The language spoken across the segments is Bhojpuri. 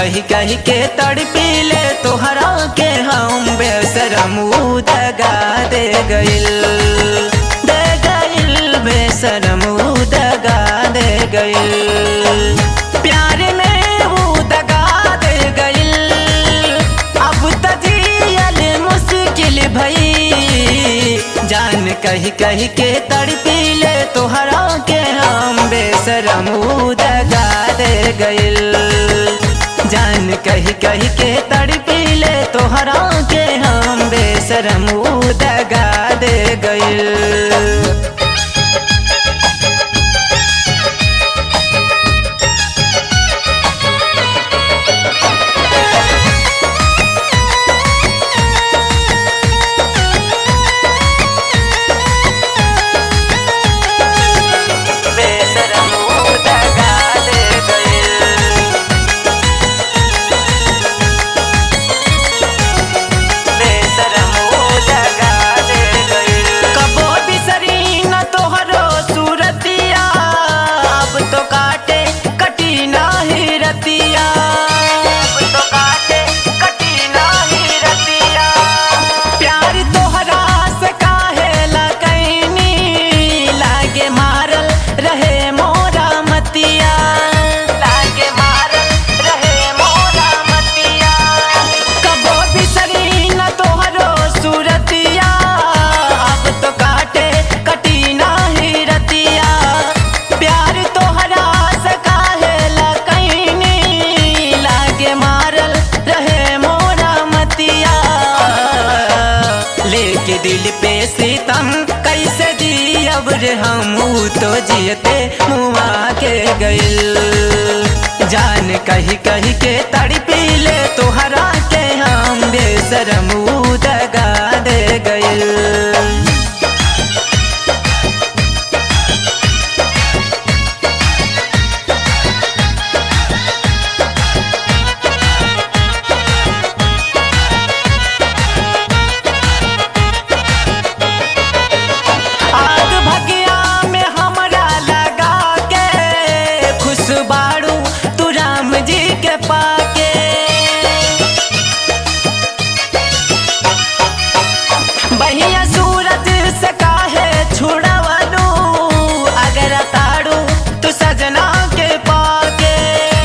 कही कही के तड़पीले तोहरा के हम बेसरम दगा दे गइल दे गइल बेसरम दगा दे गइल प्यार में वो दगा दे गइल अब तजियल मुश्किल भई जान कही कही के तड़पीले तोहरा के हम बेसरम दगा दे गइल जान कही कही के तड़पीले तोहरा के हम बेसरम दगा दे गइल बेसरम दगा दे गइल बेसरम दगा दे गइल कबो बिसरी न तोहरो सूरतिया अब तो काटे कटी नाही रतिया अब तो काटे कटी नाही रतिया प्यार तोहरा से काहे लगैनी लागे मारल रहे मोरा मतिया लागे मारल रहे मोरा मतिया कबो बिसरी न तोहरो सूरतिया अब तो काटे कटी नाही रतिया प्यार तोहरा से काहे लगैनी लागे मारल रहे मोरा मतिया लेके दिल पे सितम कैसे जियब रे हम तो जियते मुआ के गइल जान कही कही के तड़पीले तोहरा के हम बेसरम दगा दे गइल आग भगिया में हमरा लगा के खुश बाड़ू तू राम जी के पाके बहिया सूरज से काहे छुड़वलू अगर ताड़ू तू सजना के पाके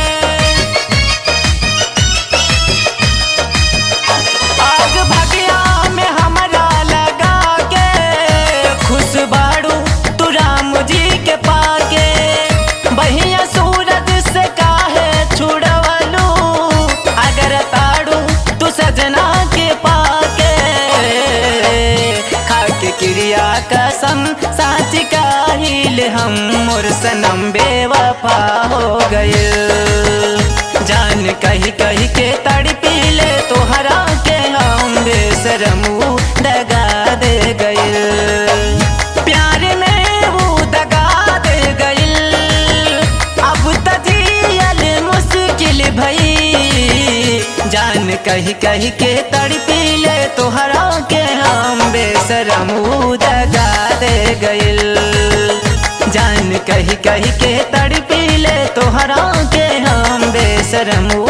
आग भगिया में हमरा लगा के खुश बाड़ू तू राम जी के पाके बहिया सूरज से काहे छुड़वलू अगर ताड़ू तू सजना के पाके खाके क्रिया कसम साच काहिल हम मोर सनम बेवफा हो गए जान कही कही के तड़पीले तोहरा के हम बेसरम दगा दे गइल प्यार में वो दगा दे गइल अब तजियल मुश्किल भई जान कही कही के तड़पीले तोहरा के हम बेसरम दगा दे गइल जान कही कही के तड़पीले तोहरा के हम बेसरम